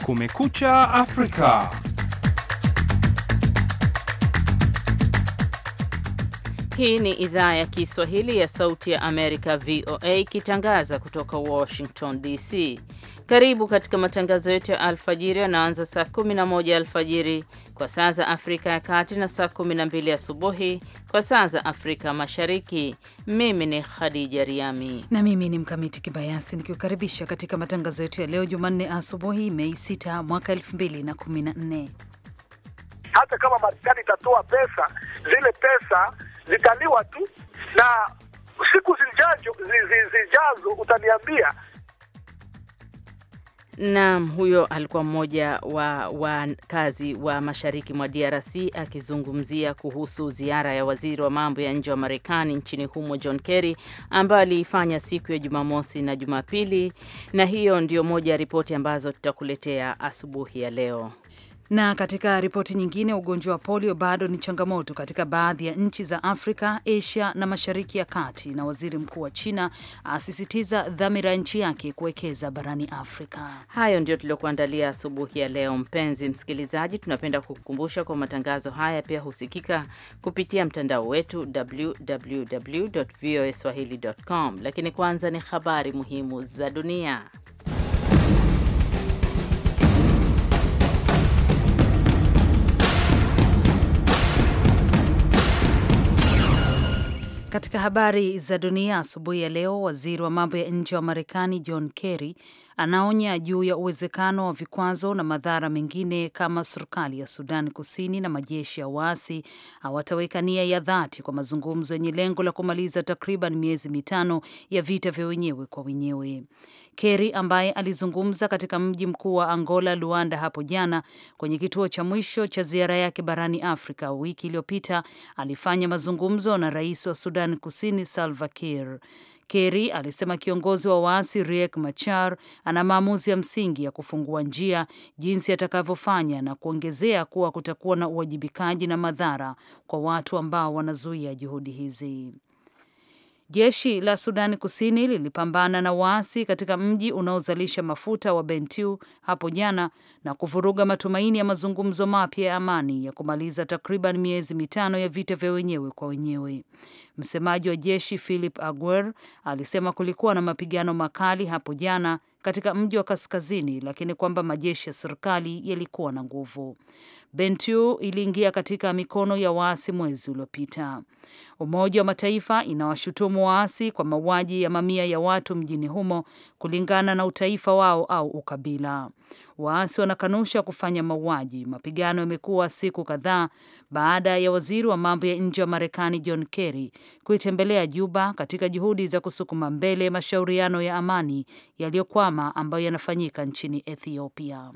Kumekucha Afrika. Hii ni idhaa ya Kiswahili ya Sauti ya Amerika, VOA, ikitangaza kutoka Washington DC. Karibu katika matangazo yetu ya alfajiri yanaanza saa 11 alfajiri kwa saa za Afrika ya Kati na saa 12 asubuhi kwa saa za Afrika Mashariki. Mimi ni Khadija Riami na mimi ni Mkamiti Kibayasi nikiukaribisha katika matangazo yetu ya leo Jumanne asubuhi, Mei 6 mwaka 2014. Hata kama Marekani itatoa pesa, zile pesa zitaliwa tu, na siku zijazo, zijazo utaniambia Naam, huyo alikuwa mmoja wa wakazi wa mashariki mwa DRC akizungumzia kuhusu ziara ya waziri wa mambo ya nje wa Marekani nchini humo John Kerry ambayo aliifanya siku ya Jumamosi na Jumapili, na hiyo ndio moja ya ripoti ambazo tutakuletea asubuhi ya leo. Na katika ripoti nyingine, ugonjwa wa polio bado ni changamoto katika baadhi ya nchi za Afrika, Asia na Mashariki ya Kati, na waziri mkuu wa China asisitiza dhamira ya nchi yake kuwekeza barani Afrika. Hayo ndio tuliokuandalia asubuhi ya leo. Mpenzi msikilizaji, tunapenda kukukumbusha kwa matangazo haya pia husikika kupitia mtandao wetu www.voaswahili.com, lakini kwanza ni habari muhimu za dunia. Katika habari za dunia asubuhi ya leo, waziri wa mambo ya nje wa Marekani John Kerry anaonya juu ya uwezekano wa vikwazo na madhara mengine kama serikali ya Sudan Kusini na majeshi ya waasi hawataweka nia ya dhati kwa mazungumzo yenye lengo la kumaliza takriban miezi mitano ya vita vya wenyewe kwa wenyewe. Kerry ambaye alizungumza katika mji mkuu wa Angola, Luanda, hapo jana kwenye kituo cha mwisho cha ziara yake barani Afrika wiki iliyopita, alifanya mazungumzo na rais wa Sudan Kusini Salva Kiir. Kerry alisema kiongozi wa waasi Riek Machar ana maamuzi ya msingi ya kufungua njia jinsi atakavyofanya, na kuongezea kuwa kutakuwa na uwajibikaji na madhara kwa watu ambao wanazuia juhudi hizi. Jeshi la Sudani Kusini lilipambana na waasi katika mji unaozalisha mafuta wa Bentiu hapo jana na kuvuruga matumaini ya mazungumzo mapya ya amani ya kumaliza takriban miezi mitano ya vita vya wenyewe kwa wenyewe. Msemaji wa jeshi Philip Aguer alisema kulikuwa na mapigano makali hapo jana katika mji wa kaskazini, lakini kwamba majeshi ya serikali yalikuwa na nguvu. Bentiu iliingia katika mikono ya waasi mwezi uliopita. Umoja wa Mataifa inawashutumu waasi kwa mauaji ya mamia ya watu mjini humo kulingana na utaifa wao au ukabila. Waasi wanakanusha kufanya mauaji. Mapigano yamekuwa siku kadhaa baada ya waziri wa mambo ya nje wa Marekani John Kerry kuitembelea Juba katika juhudi za kusukuma mbele mashauriano ya amani yaliyokwama ambayo yanafanyika nchini Ethiopia.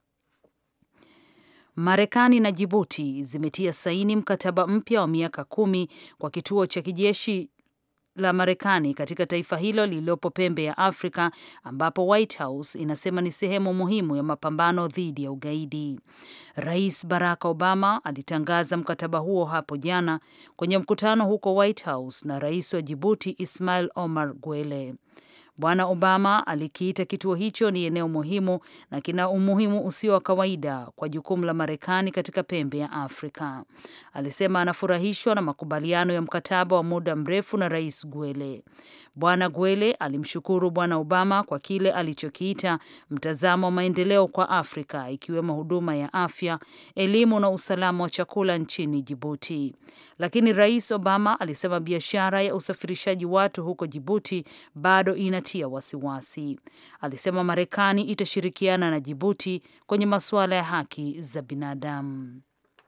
Marekani na Jibuti zimetia saini mkataba mpya wa miaka kumi kwa kituo cha kijeshi la Marekani katika taifa hilo lililopo pembe ya Afrika ambapo White House inasema ni sehemu muhimu ya mapambano dhidi ya ugaidi. Rais Barack Obama alitangaza mkataba huo hapo jana kwenye mkutano huko White House na rais wa Jibuti Ismail Omar Guelleh. Bwana Obama alikiita kituo hicho ni eneo muhimu na kina umuhimu usio wa kawaida kwa jukumu la Marekani katika pembe ya Afrika. Alisema anafurahishwa na makubaliano ya mkataba wa muda mrefu na Rais Gwele. Bwana Gwele alimshukuru Bwana Obama kwa kile alichokiita mtazamo wa maendeleo kwa Afrika, ikiwemo huduma ya afya, elimu na usalama wa chakula nchini Jibuti. Lakini Rais Obama alisema biashara ya usafirishaji watu huko Jibuti bado ina tia wasiwasi. Alisema Marekani itashirikiana na Jibuti kwenye masuala ya haki za binadamu.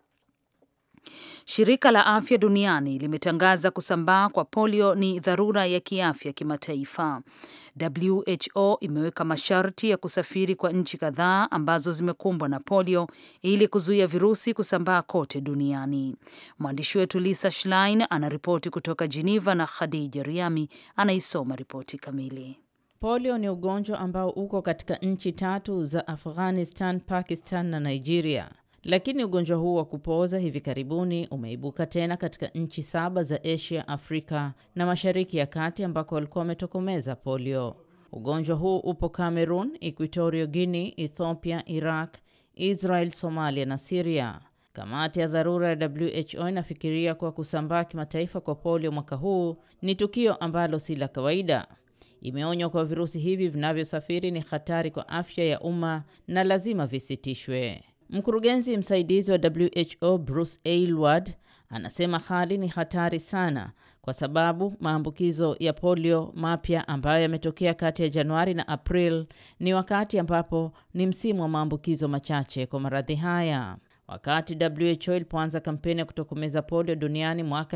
Shirika la Afya Duniani limetangaza kusambaa kwa polio ni dharura ya kiafya kimataifa. WHO imeweka masharti ya kusafiri kwa nchi kadhaa ambazo zimekumbwa na polio ili kuzuia virusi kusambaa kote duniani. Mwandishi wetu Lisa Schlein anaripoti kutoka Geneva na Khadija Riami anaisoma ripoti kamili. Polio ni ugonjwa ambao uko katika nchi tatu za Afghanistan, Pakistan na Nigeria. Lakini ugonjwa huu wa kupooza hivi karibuni umeibuka tena katika nchi saba za Asia, Afrika na Mashariki ya Kati ambako walikuwa wametokomeza polio. Ugonjwa huu upo Cameroon, Equatorial Guinea, Ethiopia, Iraq, Israel, Somalia na Syria. Kamati ya dharura ya WHO inafikiria kuwa kusambaa kimataifa kwa polio mwaka huu ni tukio ambalo si la kawaida. Imeonywa kuwa virusi hivi vinavyosafiri ni hatari kwa afya ya umma na lazima visitishwe. Mkurugenzi msaidizi wa WHO Bruce Aylward anasema hali ni hatari sana kwa sababu maambukizo ya polio mapya ambayo yametokea kati ya Januari na April ni wakati ambapo ni msimu wa maambukizo machache kwa maradhi haya. Wakati WHO ilipoanza kampeni ya kutokomeza polio duniani mwaka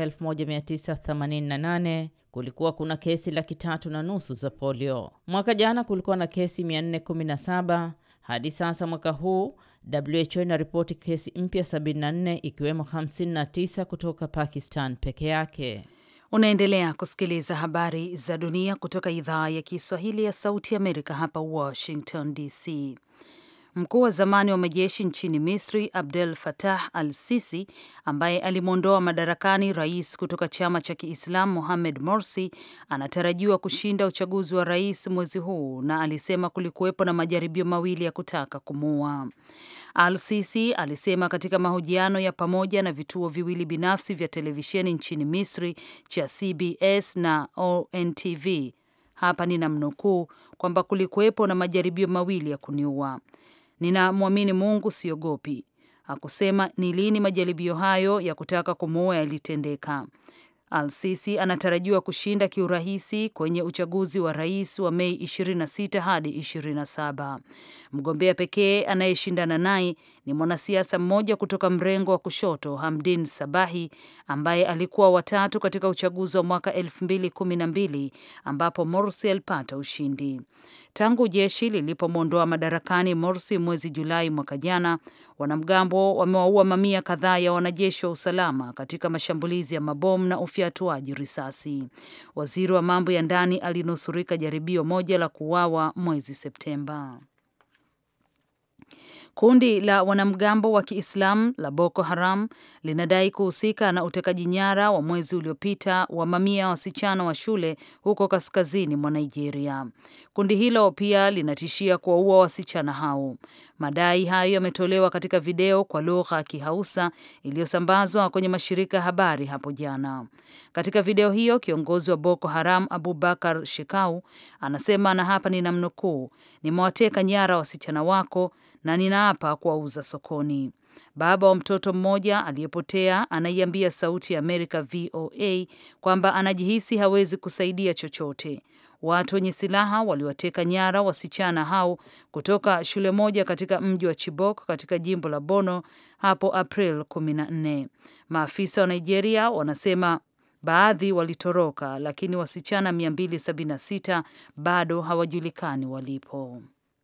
1988 kulikuwa kuna kesi laki tatu na nusu za polio. Mwaka jana kulikuwa na kesi 417. Hadi sasa mwaka huu WHO inaripoti kesi mpya 74 ikiwemo 59 kutoka Pakistan peke yake. Unaendelea kusikiliza habari za dunia kutoka idhaa ya Kiswahili ya Sauti Amerika hapa Washington DC. Mkuu wa zamani wa majeshi nchini Misri Abdel Fattah al-Sisi ambaye alimwondoa madarakani rais kutoka chama cha Kiislamu Mohamed Morsi anatarajiwa kushinda uchaguzi wa rais mwezi huu na alisema kulikuwepo na majaribio mawili ya kutaka kumuua. Al-Sisi alisema katika mahojiano ya pamoja na vituo viwili binafsi vya televisheni nchini Misri cha CBS na ONTV, hapa ninamnukuu, kwamba kulikuwepo na majaribio mawili ya kuniua. Ninamwamini Mungu, siogopi. Hakusema ni lini majaribio hayo ya kutaka kumuua yalitendeka. Al-Sisi anatarajiwa kushinda kiurahisi kwenye uchaguzi wa rais wa Mei 26 hadi 27. Mgombea pekee anayeshindana naye ni mwanasiasa mmoja kutoka mrengo wa kushoto Hamdin Sabahi ambaye alikuwa watatu katika uchaguzi wa mwaka 2012 ambapo Morsi alipata ushindi. Tangu jeshi lilipomwondoa madarakani Morsi mwezi Julai mwaka jana, wanamgambo wamewaua mamia kadhaa ya wanajeshi wa usalama katika mashambulizi ya mabomu na ufyatuaji risasi. Waziri wa mambo ya ndani alinusurika jaribio moja la kuuawa mwezi Septemba. Kundi la wanamgambo wa Kiislamu la Boko Haram linadai kuhusika na utekaji nyara wa mwezi uliopita wa mamia ya wasichana wa shule huko kaskazini mwa Nigeria. Kundi hilo pia linatishia kuwaua wasichana hao. Madai hayo yametolewa katika video kwa lugha ya Kihausa iliyosambazwa kwenye mashirika ya habari hapo jana. Katika video hiyo, kiongozi wa Boko Haram Abubakar Shekau anasema, na hapa ninamnukuu, nimewateka nyara wasichana wako na ninaapa kuwauza sokoni. Baba wa mtoto mmoja aliyepotea anaiambia Sauti ya Amerika VOA kwamba anajihisi hawezi kusaidia chochote. Watu wenye silaha waliwateka nyara wasichana hao kutoka shule moja katika mji wa Chibok katika jimbo la Bono hapo April 14. Maafisa wa Nigeria wanasema baadhi walitoroka, lakini wasichana 276 bado hawajulikani walipo.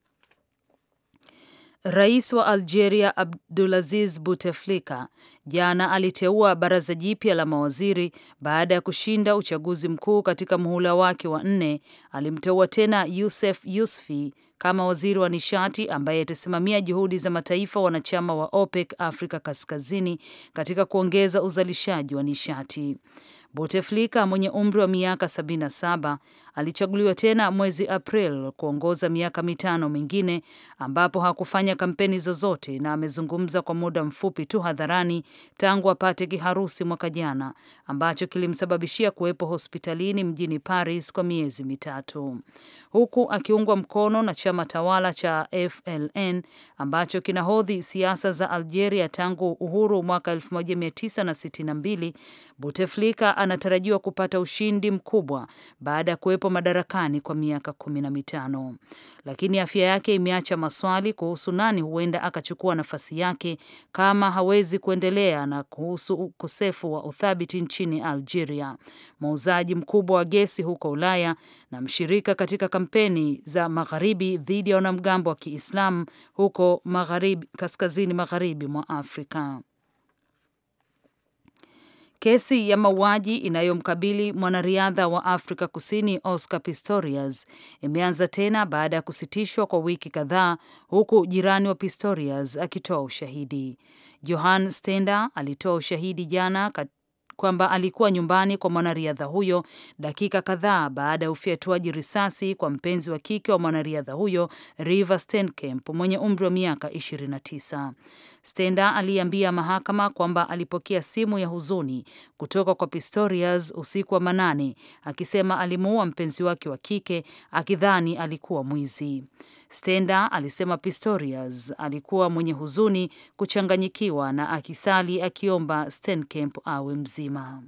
Rais wa Algeria Abdulaziz Bouteflika jana aliteua baraza jipya la mawaziri baada ya kushinda uchaguzi mkuu katika muhula wake wa nne. Alimteua tena Youssef Yousfi kama waziri wa nishati ambaye atasimamia juhudi za mataifa wanachama wa OPEC Afrika Kaskazini katika kuongeza uzalishaji wa nishati. Bouteflika mwenye umri wa miaka 77 alichaguliwa tena mwezi April kuongoza miaka mitano mingine ambapo hakufanya kampeni zozote na amezungumza kwa muda mfupi tu hadharani tangu apate kiharusi mwaka jana ambacho kilimsababishia kuwepo hospitalini mjini Paris kwa miezi mitatu, huku akiungwa mkono na chama tawala cha FLN ambacho kinahodhi siasa za Algeria tangu uhuru mwaka 1962. Bouteflika anatarajiwa kupata ushindi mkubwa baada ya kuwepo madarakani kwa miaka kumi na mitano, lakini afya yake imeacha maswali kuhusu nani huenda akachukua nafasi yake kama hawezi kuendelea, na kuhusu ukosefu wa uthabiti nchini Algeria, muuzaji mkubwa wa gesi huko Ulaya na mshirika katika kampeni za magharibi dhidi ya wanamgambo wa Kiislamu huko magharibi, kaskazini magharibi mwa Afrika. Kesi ya mauaji inayomkabili mwanariadha wa Afrika Kusini Oscar Pistorius imeanza tena baada ya kusitishwa kwa wiki kadhaa, huku jirani wa Pistorius akitoa ushahidi. Johan Stender alitoa ushahidi jana kwamba alikuwa nyumbani kwa mwanariadha huyo dakika kadhaa baada ya ufyatuaji risasi kwa mpenzi wa kike wa mwanariadha huyo Reeva Steenkamp mwenye umri wa miaka 29. Stender aliambia mahakama kwamba alipokea simu ya huzuni kutoka kwa Pistorius usiku wa manane akisema alimuua mpenzi wake wa kike akidhani alikuwa mwizi. Stender alisema Pistorius alikuwa mwenye huzuni, kuchanganyikiwa na akisali akiomba Steenkamp awe mzima.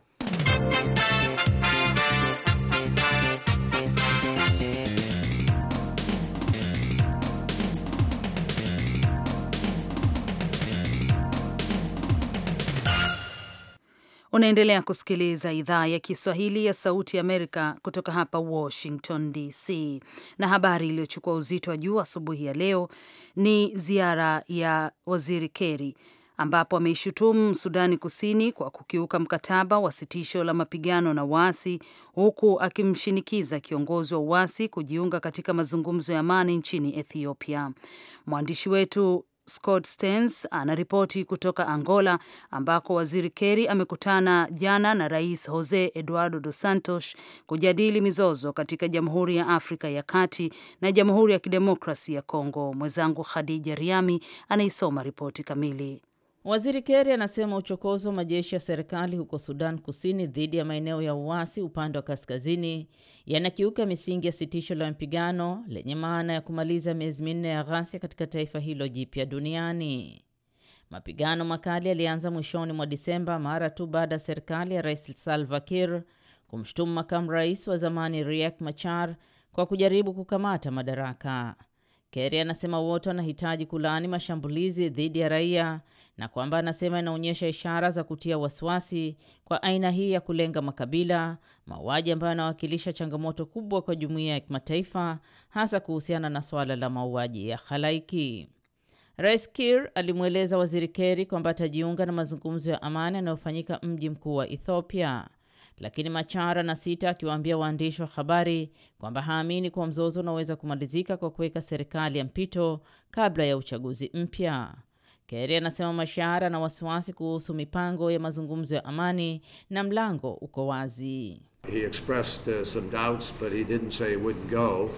Unaendelea kusikiliza idhaa ya Kiswahili ya Sauti ya Amerika kutoka hapa Washington DC, na habari iliyochukua uzito wa juu asubuhi ya leo ni ziara ya Waziri Kerry ambapo ameishutumu Sudani Kusini kwa kukiuka mkataba wa sitisho la mapigano na waasi huku akimshinikiza kiongozi wa uasi kujiunga katika mazungumzo ya amani nchini Ethiopia. Mwandishi wetu Scott Stearns anaripoti kutoka Angola ambako Waziri Kerry amekutana jana na Rais Jose Eduardo dos Santos kujadili mizozo katika Jamhuri ya Afrika ya Kati na Jamhuri ya Kidemokrasi ya Kongo. Mwenzangu Khadija Riami anaisoma ripoti kamili. Waziri Kerry anasema uchokozi wa majeshi ya serikali huko Sudan Kusini dhidi ya maeneo ya uasi upande wa kaskazini yanakiuka misingi ya sitisho la mapigano lenye maana ya kumaliza miezi minne ya ghasia katika taifa hilo jipya duniani. Mapigano makali yalianza mwishoni mwa Disemba mara tu baada ya serikali ya Rais Salva Kiir kumshutumu makamu rais wa zamani Riek Machar kwa kujaribu kukamata madaraka. Kerry anasema wote wanahitaji kulaani mashambulizi dhidi ya raia na kwamba anasema inaonyesha ishara za kutia wasiwasi kwa aina hii ya kulenga makabila, mauaji ambayo yanawakilisha changamoto kubwa kwa jumuiya ya kimataifa, hasa kuhusiana na suala la mauaji ya halaiki. Rais Kiir alimweleza Waziri Kerry kwamba atajiunga na mazungumzo ya amani yanayofanyika mji mkuu wa Ethiopia, lakini Machara na sita akiwaambia waandishi wa habari kwamba haamini kuwa mzozo unaweza kumalizika kwa kuweka serikali ya mpito kabla ya uchaguzi mpya. Kerry anasema Mashara na wasiwasi kuhusu mipango ya mazungumzo ya amani na mlango uko wazi. He expressed uh, some doubts but he didn't say he wouldn't go.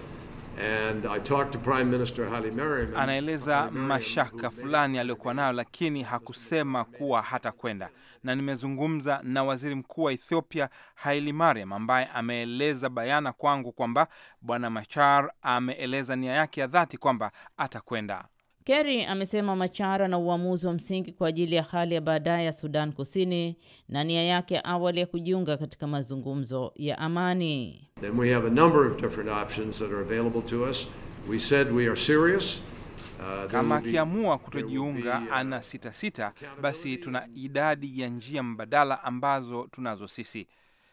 And I talked to Prime Minister Haile Mariam. Anaeleza mashaka fulani aliyokuwa nayo, lakini hakusema kuwa hata kwenda. Na nimezungumza na waziri mkuu wa Ethiopia Haile Mariam, ambaye ameeleza bayana kwangu kwamba bwana Machar ameeleza nia yake ya dhati kwamba atakwenda. Kerry amesema Machar ana uamuzi wa msingi kwa ajili ya hali ya baadaye ya Sudan Kusini na nia yake ya awali ya kujiunga katika mazungumzo ya amani. Then we have a number of different options that are available to us. We said we are serious. Uh, there Kama will be- akiamua there will kutojiunga be, uh, ana sita sita, basi tuna idadi ya njia mbadala ambazo tunazo sisi.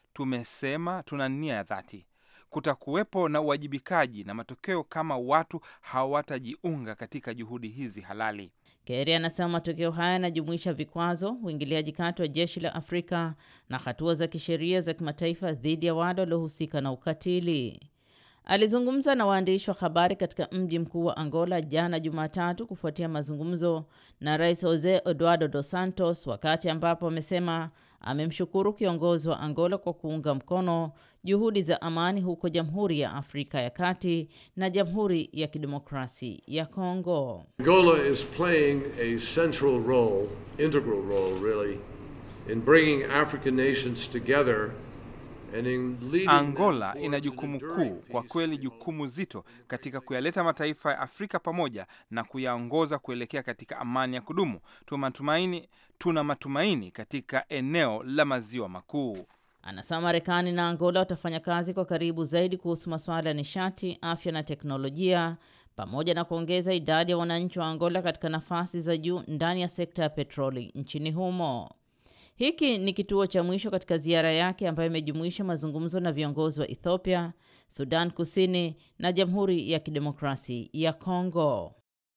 Tumesema tuna nia ya dhati, kutakuwepo na uwajibikaji na matokeo kama watu hawatajiunga katika juhudi hizi halali. Kerry anasema matokeo haya yanajumuisha vikwazo, uingiliaji kati wa jeshi la Afrika na hatua za kisheria za kimataifa dhidi ya wale waliohusika na ukatili. Alizungumza na waandishi wa habari katika mji mkuu wa Angola jana Jumatatu kufuatia mazungumzo na Rais Jose Eduardo dos Santos, wakati ambapo amesema amemshukuru kiongozi wa Angola kwa kuunga mkono juhudi za amani huko Jamhuri ya Afrika ya Kati na Jamhuri ya Kidemokrasi ya Kongo. Angola is playing a central role, integral role really, in bringing African nations together and in leading them Angola towards ina an jukumu enduring kuu, kwa peace. kweli jukumu zito katika kuyaleta mataifa ya Afrika pamoja na kuyaongoza kuelekea katika amani ya kudumu. Tuna matumaini, tuna matumaini katika eneo la maziwa makuu. Anasema Marekani na Angola watafanya kazi kwa karibu zaidi kuhusu masuala ya nishati, afya na teknolojia pamoja na kuongeza idadi ya wananchi wa Angola katika nafasi za juu ndani ya sekta ya petroli nchini humo. Hiki ni kituo cha mwisho katika ziara yake ambayo imejumuisha mazungumzo na viongozi wa Ethiopia, Sudan Kusini na Jamhuri ya Kidemokrasi ya Kongo.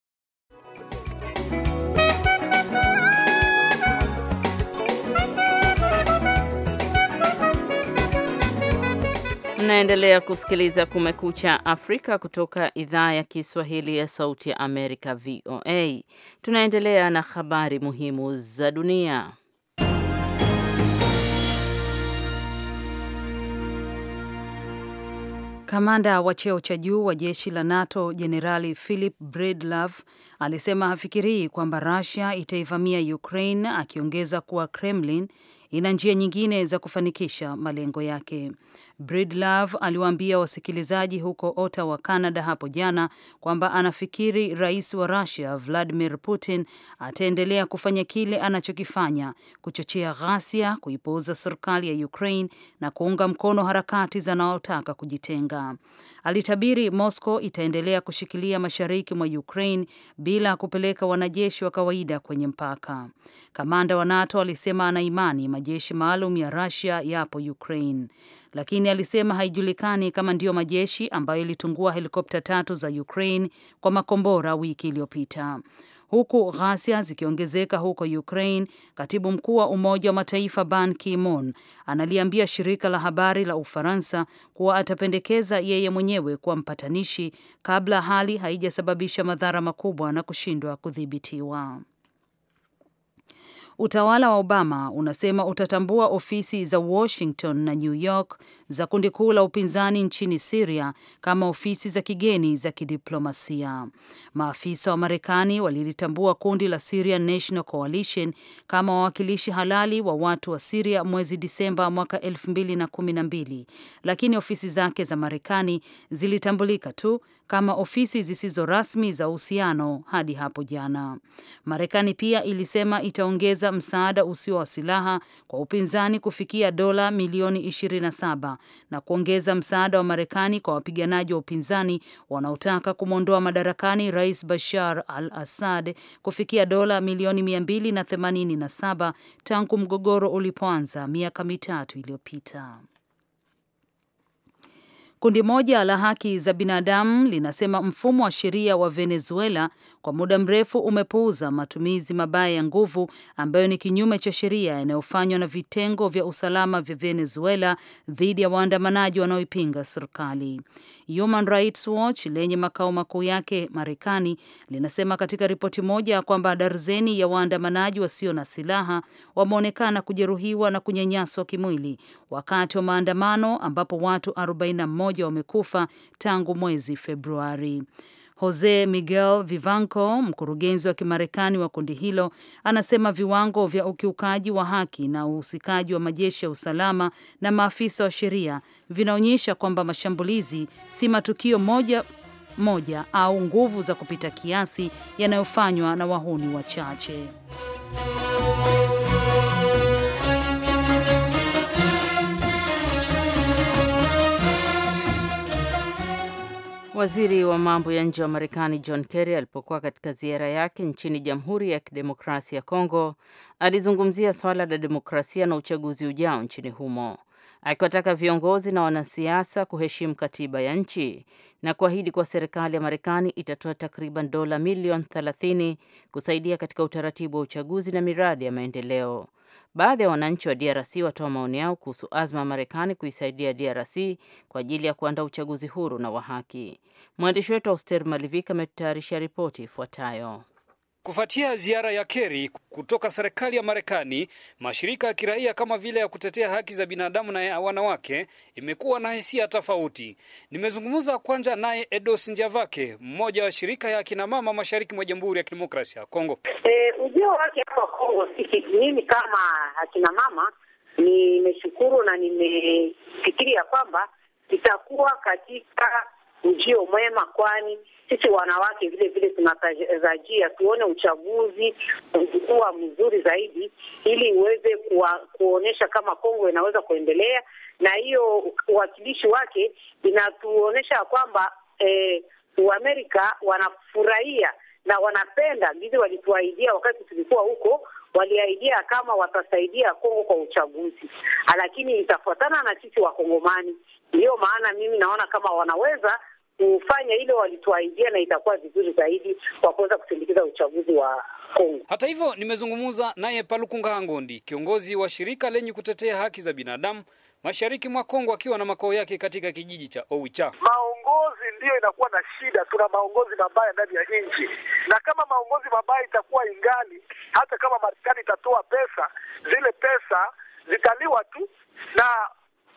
Mnaendelea kusikiliza Kumekucha Afrika kutoka idhaa ya Kiswahili ya Sauti ya Amerika, VOA. Tunaendelea na habari muhimu za dunia. Kamanda wa cheo cha juu wa jeshi la NATO Jenerali Philip Breedlove alisema hafikirii kwamba Russia itaivamia Ukraine, akiongeza kuwa Kremlin ina njia nyingine za kufanikisha malengo yake. Breedlove aliwaambia wasikilizaji huko Ottawa, Canada hapo jana kwamba anafikiri rais wa Russia Vladimir Putin ataendelea kufanya kile anachokifanya, kuchochea ghasia, kuipuuza serikali ya Ukraine na kuunga mkono harakati zanaotaka kujitenga. Alitabiri Moscow itaendelea kushikilia mashariki mwa Ukraine bila kupeleka wanajeshi wa kawaida kwenye mpaka. Kamanda wa NATO alisema ana imani majeshi maalum ya Russia yapo Ukraine, lakini alisema haijulikani kama ndiyo majeshi ambayo ilitungua helikopta tatu za Ukraine kwa makombora wiki iliyopita. Huku ghasia zikiongezeka huko Ukraine, katibu mkuu wa Umoja wa Mataifa Ban Ki-moon analiambia shirika la habari la Ufaransa kuwa atapendekeza yeye mwenyewe kuwa mpatanishi kabla hali haijasababisha madhara makubwa na kushindwa kudhibitiwa. Utawala wa Obama unasema utatambua ofisi za Washington na New York za kundi kuu la upinzani nchini Syria kama ofisi za kigeni za kidiplomasia. Maafisa wa Marekani walilitambua kundi la Syrian National Coalition kama wawakilishi halali wa watu wa Syria mwezi Disemba mwaka 2012, lakini ofisi zake za Marekani zilitambulika tu kama ofisi zisizo rasmi za uhusiano hadi hapo jana. Marekani pia ilisema itaongeza msaada usio wa silaha kwa upinzani kufikia dola milioni 27 na kuongeza msaada wa Marekani kwa wapiganaji wa upinzani wanaotaka kumwondoa madarakani Rais Bashar al-Assad kufikia dola milioni 287 tangu mgogoro ulipoanza miaka mitatu iliyopita. Kundi moja la haki za binadamu linasema mfumo wa sheria wa Venezuela kwa muda mrefu umepuuza matumizi mabaya ya nguvu ambayo ni kinyume cha sheria yanayofanywa na vitengo vya usalama vya Venezuela dhidi ya waandamanaji wanaoipinga serikali. Human Rights Watch lenye makao makuu yake Marekani linasema katika ripoti moja kwamba darzeni ya waandamanaji wasio na silaha wameonekana kujeruhiwa na kunyanyaswa kimwili wakati wa maandamano ambapo watu 41 wamekufa tangu mwezi Februari. Jose Miguel Vivanco, mkurugenzi wa Kimarekani wa kundi hilo, anasema viwango vya ukiukaji wa haki na uhusikaji wa majeshi ya usalama na maafisa wa sheria vinaonyesha kwamba mashambulizi si matukio moja moja au nguvu za kupita kiasi yanayofanywa na wahuni wachache. Waziri wa mambo ya nje wa Marekani John Kerry alipokuwa katika ziara yake nchini Jamhuri ya Kidemokrasia ya Kongo alizungumzia swala la demokrasia na uchaguzi ujao nchini humo, akiwataka viongozi na wanasiasa kuheshimu katiba ya nchi na kuahidi kuwa serikali ya Marekani itatoa takriban dola milioni 30 kusaidia katika utaratibu wa uchaguzi na miradi ya maendeleo. Baadhi ya wananchi wa DRC watoa maoni yao kuhusu azma ya Marekani kuisaidia DRC kwa ajili ya kuandaa uchaguzi huru na wa haki. Mwandishi wetu Auster Malivika ametutayarisha ripoti ifuatayo. Kufuatia ziara ya Kerry kutoka serikali ya Marekani, mashirika ya kiraia kama vile ya kutetea haki za binadamu na ya wanawake imekuwa na hisia tofauti. Nimezungumza kwanza naye Edos Njavake, mmoja wa shirika ya akina mama mashariki mwa Jamhuri ya Kidemokrasia ya Kongo. E, ujio wake hapa Kongo, sisi mimi kama akina mama nimeshukuru na nimefikiria kwamba itakuwa katika ujio mwema, kwani sisi wanawake vile vile tunatazajia tuone uchaguzi kuwa mzuri zaidi, ili uweze kuonyesha kama Kongo inaweza kuendelea, na hiyo uwakilishi wake inatuonyesha kwamba eh, Uamerika wanafurahia na wanapenda gizi walituahidia wakati tulikuwa huko, waliahidia kama watasaidia Kongo kwa uchaguzi, lakini itafuatana na sisi Wakongomani. Ndiyo maana mimi naona kama wanaweza kufanya ile walituahidia, na itakuwa vizuri zaidi kwa kuweza kusindikiza uchaguzi wa Kongo. Hata hivyo, nimezungumza naye Palukunga Ngondi, kiongozi wa shirika lenye kutetea haki za binadamu mashariki mwa Kongo, akiwa na makao yake katika kijiji cha Owicha. Maongozi ndiyo inakuwa na shida, tuna maongozi mabaya ndani ya nchi, na kama maongozi mabaya itakuwa ingali, hata kama Marekani itatoa pesa, zile pesa zitaliwa tu na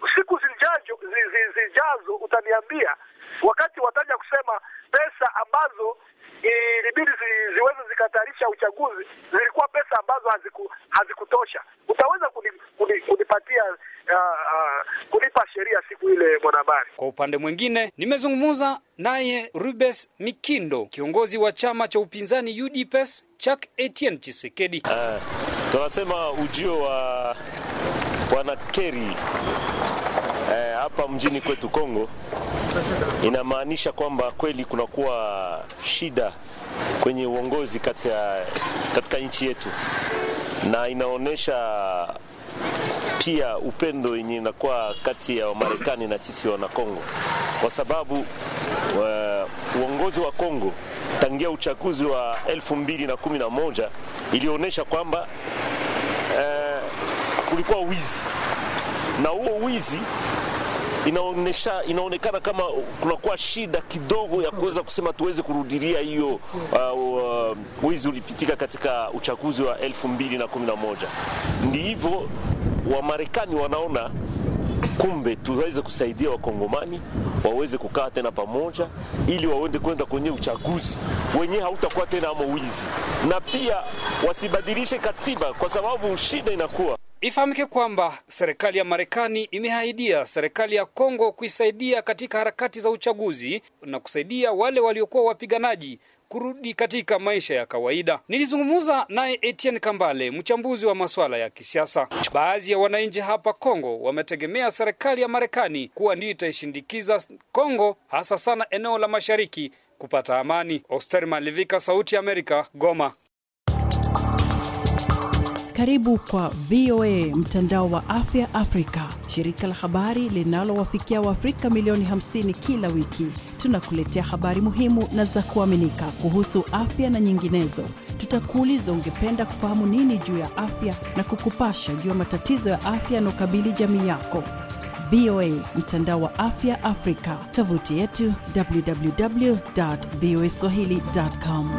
siku zijazo, zi- zi- zijazo utaniambia wakati wataja kusema pesa ambazo ilibidi zi, ziweze zikatayarisha uchaguzi zilikuwa pesa ambazo haziku, hazikutosha. Utaweza kuni, kuni, kunipatia uh, uh, kunipa sheria siku ile, mwanahabari? Kwa upande mwingine, nimezungumza naye Rubes Mikindo, kiongozi wa chama cha upinzani UDPS chak Etienne Chisekedi. Uh, tunasema ujio wa bwana Kerry eh, hapa mjini kwetu Kongo inamaanisha kwamba kweli kunakuwa shida kwenye uongozi katika, katika nchi yetu na inaonyesha pia upendo yenye inakuwa kati ya Wamarekani na sisi wana Kongo, kwa sababu uh, uongozi wa Kongo tangia uchaguzi wa elfu mbili na kumi na moja ilionyesha kwamba uh, kulikuwa wizi na huo wizi inaonesha inaonekana kama kunakuwa shida kidogo ya kuweza kusema tuweze kurudilia hiyo uh, uh, wizi ulipitika katika uchaguzi wa elfu mbili na kumi na moja. Ndi hivyo Wamarekani wanaona kumbe tuweze kusaidia Wakongomani waweze kukaa tena pamoja, ili waende kwenda kwenye uchaguzi wenyewe hautakuwa tena amo wizi, na pia wasibadilishe katiba, kwa sababu shida inakuwa Ifahamike kwamba serikali ya Marekani imeahidia serikali ya Kongo kuisaidia katika harakati za uchaguzi na kusaidia wale waliokuwa wapiganaji kurudi katika maisha ya kawaida. Nilizungumza naye Etienne Kambale, mchambuzi wa masuala ya kisiasa. Baadhi ya wananchi hapa Kongo wametegemea serikali ya Marekani kuwa ndiyo itaishindikiza Kongo, hasa sana eneo la mashariki kupata amani. Oster Malivika, Sauti ya Amerika, Goma. Karibu kwa VOA mtandao wa afya Afrika, shirika la habari linalowafikia Waafrika milioni 50 kila wiki. Tunakuletea habari muhimu na za kuaminika kuhusu afya na nyinginezo. Tutakuuliza ungependa kufahamu nini juu ya afya na kukupasha juu ya matatizo ya afya yanaokabili jamii yako. VOA mtandao wa afya Afrika, tovuti yetu www.voaswahili.com.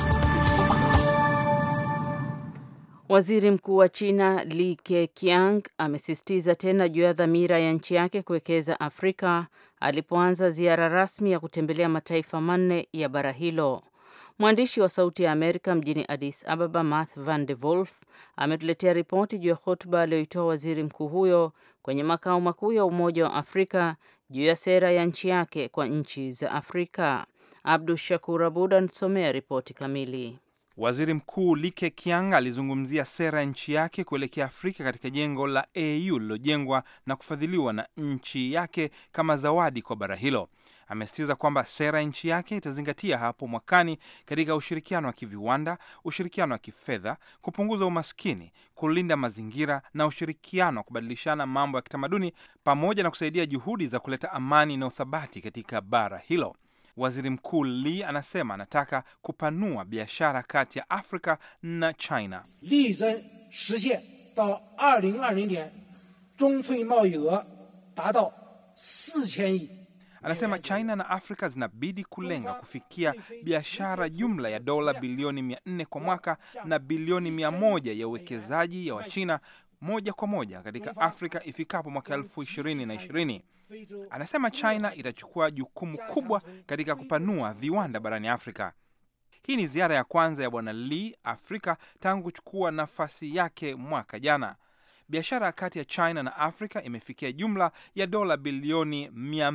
Waziri Mkuu wa China Li Keqiang amesisitiza tena juu ya dhamira ya nchi yake kuwekeza Afrika alipoanza ziara rasmi ya kutembelea mataifa manne ya bara hilo. Mwandishi wa Sauti ya Amerika mjini Addis Ababa, Math Van de Wolf, ametuletea ripoti juu ya hotuba aliyoitoa waziri mkuu huyo kwenye makao makuu ya Umoja wa Afrika juu ya sera ya nchi yake kwa nchi za Afrika. Abdu Shakur Abud anasomea ripoti kamili. Waziri Mkuu Li Keqiang alizungumzia sera ya nchi yake kuelekea Afrika katika jengo la AU lililojengwa na kufadhiliwa na nchi yake kama zawadi kwa bara hilo. Amesisitiza kwamba sera ya nchi yake itazingatia hapo mwakani katika ushirikiano wa kiviwanda, ushirikiano wa kifedha, kupunguza umaskini, kulinda mazingira na ushirikiano wa kubadilishana mambo ya kitamaduni, pamoja na kusaidia juhudi za kuleta amani na uthabati katika bara hilo. Waziri Mkuu Lee anasema anataka kupanua biashara kati ya Afrika na China. 力争实现到二零二零年中非贸易额达到四千亿。 Anasema China na Afrika zinabidi kulenga kufikia biashara jumla ya dola bilioni 400 kwa mwaka na bilioni 100 ya uwekezaji ya Wachina moja kwa moja katika Afrika ifikapo mwaka elfu ishirini na ishirini. Anasema China itachukua jukumu kubwa katika kupanua viwanda barani Afrika. Hii ni ziara ya kwanza ya Bwana Lee Afrika tangu kuchukua nafasi yake mwaka jana. Biashara kati ya China na Afrika imefikia jumla ya dola bilioni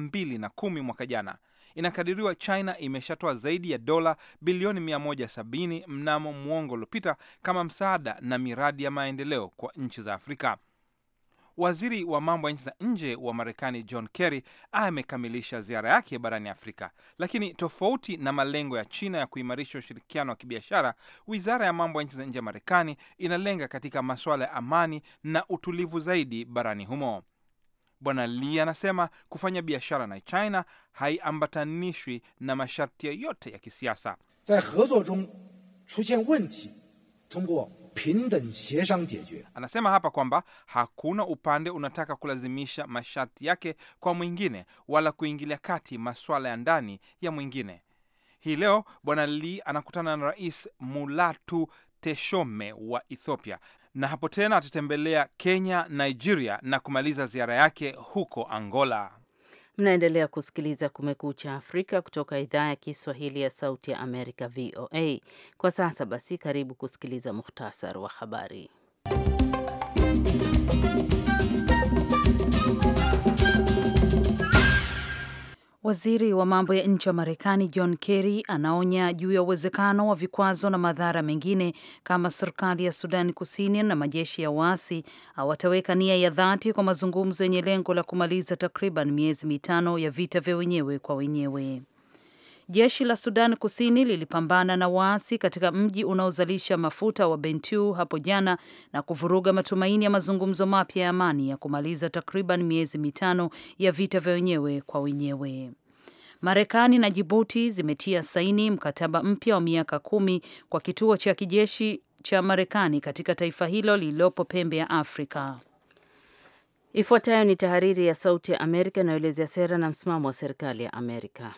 210 mwaka jana. Inakadiriwa China imeshatoa zaidi ya dola bilioni 170 mnamo mwongo uliopita kama msaada na miradi ya maendeleo kwa nchi za Afrika. Waziri wa mambo ya nchi za nje wa Marekani John Kerry amekamilisha ziara yake barani Afrika, lakini tofauti na malengo ya China ya kuimarisha ushirikiano wa kibiashara, wizara ya mambo ya nchi za nje ya Marekani inalenga katika masuala ya amani na utulivu zaidi barani humo. Bwana Lee anasema kufanya biashara na China haiambatanishwi na masharti yoyote ya kisiasa. 在合作中出现问题，通过平等协商解决。 Anasema hapa kwamba hakuna upande unataka kulazimisha masharti yake kwa mwingine wala kuingilia kati masuala ya ndani ya mwingine. Hii leo Bwana Lee anakutana na Rais Mulatu Teshome wa Ethiopia na hapo tena atatembelea Kenya, Nigeria na kumaliza ziara yake huko Angola. Mnaendelea kusikiliza Kumekucha Afrika kutoka idhaa ya Kiswahili ya Sauti ya Amerika, VOA. Kwa sasa basi, karibu kusikiliza muhtasar wa habari. Waziri wa mambo ya nje wa Marekani John Kerry anaonya juu ya uwezekano wa vikwazo na madhara mengine kama serikali ya Sudan Kusini na majeshi ya waasi hawataweka nia ya dhati kwa mazungumzo yenye lengo la kumaliza takriban miezi mitano ya vita vya wenyewe kwa wenyewe. Jeshi la Sudan Kusini lilipambana na waasi katika mji unaozalisha mafuta wa Bentiu hapo jana na kuvuruga matumaini ya mazungumzo mapya ya amani ya kumaliza takriban miezi mitano ya vita vya wenyewe kwa wenyewe. Marekani na Jibuti zimetia saini mkataba mpya wa miaka kumi kwa kituo cha kijeshi cha Marekani katika taifa hilo lililopo pembe ya Afrika. Ifuatayo ni tahariri ya Sauti ya Amerika inayoelezea sera na msimamo wa serikali ya Amerika.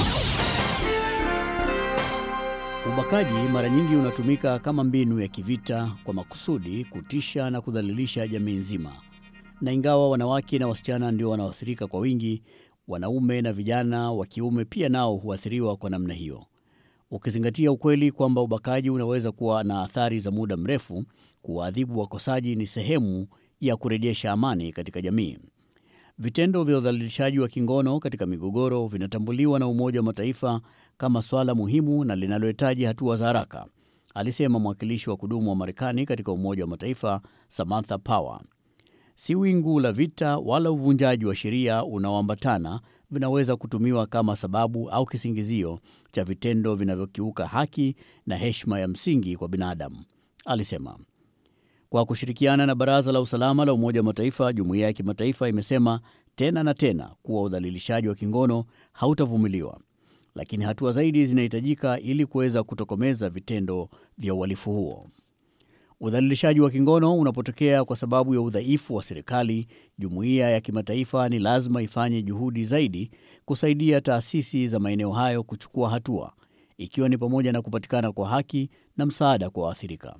Ubakaji mara nyingi unatumika kama mbinu ya kivita kwa makusudi kutisha na kudhalilisha jamii nzima, na ingawa wanawake na wasichana ndio wanaoathirika kwa wingi, wanaume na vijana wa kiume pia nao huathiriwa kwa namna hiyo. Ukizingatia ukweli kwamba ubakaji unaweza kuwa na athari za muda mrefu, kuwaadhibu wakosaji ni sehemu ya kurejesha amani katika jamii. Vitendo vya udhalilishaji wa kingono katika migogoro vinatambuliwa na Umoja wa Mataifa kama swala muhimu na linalohitaji hatua za haraka, alisema mwakilishi wa kudumu wa Marekani katika Umoja wa Mataifa Samantha Power. Si wingu la vita wala uvunjaji wa sheria unaoambatana vinaweza kutumiwa kama sababu au kisingizio cha vitendo vinavyokiuka haki na heshima ya msingi kwa binadamu, alisema. Kwa kushirikiana na Baraza la Usalama la Umoja wa Mataifa, jumuiya ya kimataifa imesema tena na tena kuwa udhalilishaji wa kingono hautavumiliwa, lakini hatua zaidi zinahitajika ili kuweza kutokomeza vitendo vya uhalifu huo. Udhalilishaji wa kingono unapotokea kwa sababu ya udhaifu wa serikali, jumuiya ya kimataifa ni lazima ifanye juhudi zaidi kusaidia taasisi za maeneo hayo kuchukua hatua, ikiwa ni pamoja na kupatikana kwa haki na msaada kwa waathirika.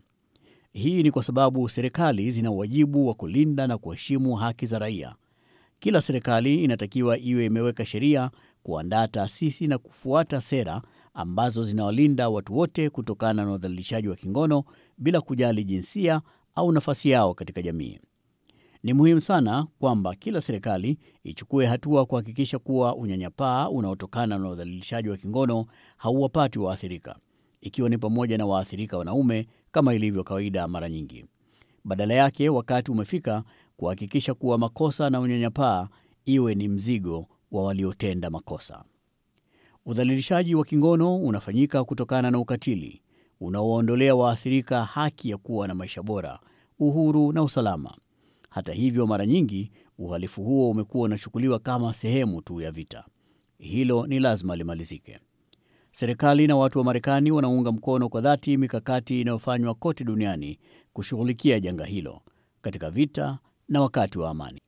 Hii ni kwa sababu serikali zina wajibu wa kulinda na kuheshimu haki za raia. Kila serikali inatakiwa iwe imeweka sheria, kuandaa taasisi na kufuata sera ambazo zinawalinda watu wote kutokana na udhalilishaji wa kingono bila kujali jinsia au nafasi yao katika jamii. Ni muhimu sana kwamba kila serikali ichukue hatua kuhakikisha kuwa unyanyapaa unaotokana na udhalilishaji wa kingono hauwapati waathirika, ikiwa ni pamoja na waathirika wanaume kama ilivyo kawaida mara nyingi. Badala yake, wakati umefika kuhakikisha kuwa makosa na unyanyapaa iwe ni mzigo wa waliotenda makosa. Udhalilishaji wa kingono unafanyika kutokana na ukatili unaowaondolea waathirika haki ya kuwa na maisha bora, uhuru na usalama. Hata hivyo, mara nyingi uhalifu huo umekuwa unachukuliwa kama sehemu tu ya vita. Hilo ni lazima limalizike. Serikali na watu wa Marekani wanaunga mkono kwa dhati mikakati inayofanywa kote duniani kushughulikia janga hilo katika vita na wakati wa amani.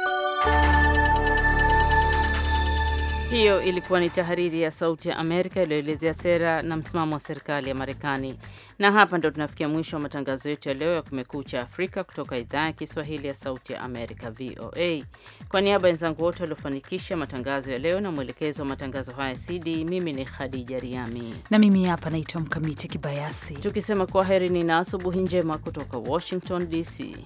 Hiyo ilikuwa ni tahariri ya Sauti ya Amerika iliyoelezea sera na msimamo wa serikali ya Marekani. Na hapa ndo tunafikia mwisho wa matangazo yetu ya leo ya Kumekucha Afrika kutoka idhaa ya Kiswahili ya Sauti ya Amerika, VOA. Kwa niaba ya wenzangu wote waliofanikisha matangazo ya leo na mwelekezo wa matangazo haya CD, mimi ni Khadija Riami na mimi hapa naitwa Mkamiti Kibayasi, tukisema kwaherini na asubuhi njema kutoka Washington DC.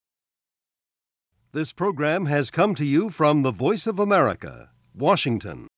This program has come to you from the Voice of America, Washington.